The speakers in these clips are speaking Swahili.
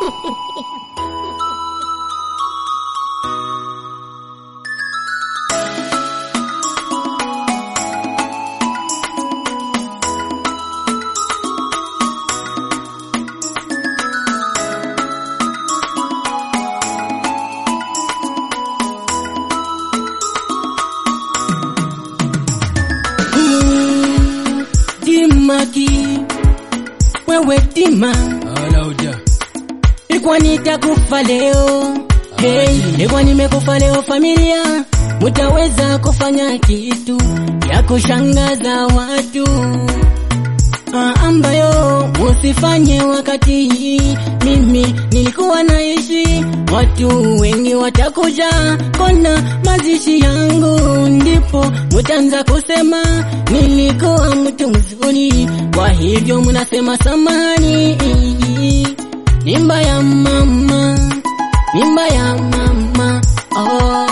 Mm, Dimaki, wewe Dima, Alauda. ilikuwa nitakufa leo. Hey, ilikuwa nimekufa leo familia, mutaweza kufanya kitu ya kushangaza watu Ah, ambayo usifanye wakati mimi nilikuwa naishi. Watu wengi watakuja kona mazishi yangu, ndipo mutaanza kusema nilikuwa mtu mzuri, kwa hivyo mnasema samani. Mimba ya mama, mimba ya mama, oh.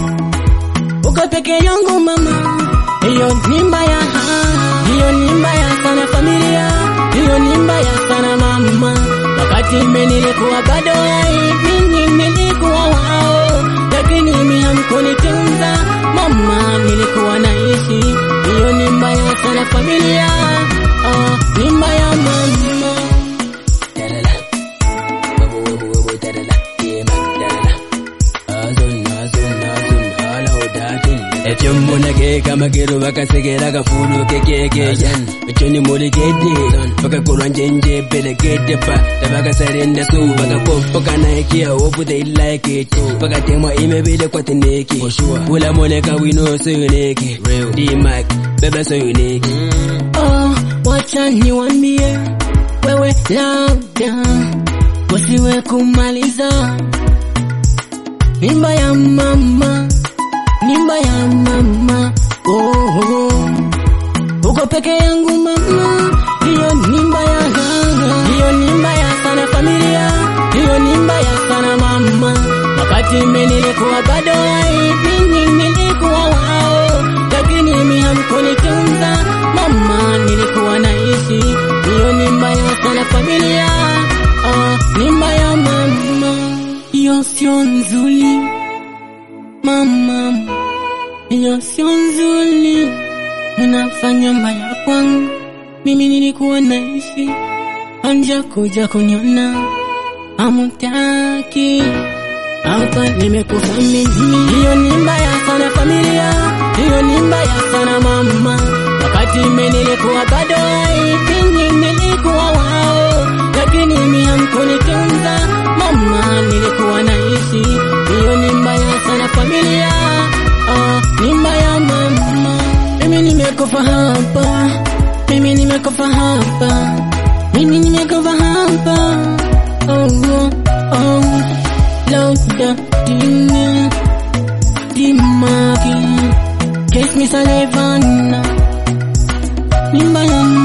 Uko peke yangu mama, hiyo ni mbaya, hiyo ni mbaya sana familia, hiyo ni mbaya sana mama. Wakati mimi nilikuwa bado hai, mimi nilikuwa wao, lakini mimi hamkunitunza mama, nilikuwa naishi. Hiyo ni mbaya sana familia, oh, ni mbaya mama. Dalala. Wabu wabu wabu dalala. Yemak dalala. Azun azun azun alaudatin. Echin muna ke kama kiro baka segera ka fulu ke ke ke yan. Echin ni muli ke de. Baka kuran jenje bele ke de ba. Da baka sarin da su baka ko baka na ke a wobu da illa ke to. Baka tema ime bele kwatin ne ke. Wula mole ka wino so ne ke. D-Mac bebe so ne ke. Oh, wacha niwambie wewe, labda usiwe kumaliza mimba ya mama, mimba ya mama. Oh, oh. uko peke yangu mama, hiyo ni mbaya, hiyo ni mbaya sana familia, hiyo ni mbaya sana mama. Wakati mimi nilikuwa bado hai, mimi nilikuwa wao, lakini mimi hamkunitunza mama, nilikuwa naishi. Hiyo ni mbaya sana familia, oh, ni mbaya mama, hiyo sio nzuri mama, hiyo sio nzuri mnafanya mbaya kwangu, mimi nilikuwa naishi, anja kuja kuniona, hamutaki hapa nimekufa mimi. Hiyo ni mbaya sana familia, hiyo ni mbaya sana mama. Wakati mimi nilikuwa bado hai, mimi nilikuwa wao, lakini mimi hamkunitunza mama, nilikuwa naishi. Hiyo ni mbaya sana familia, oh, ni mbaya mama. Mimi nimekufa hapa, mimi nimekufa hapa, mimi nimekufa hapa, oh, oh, oh. Lauda dini Dimaki Kiss me Salivana Mimba ya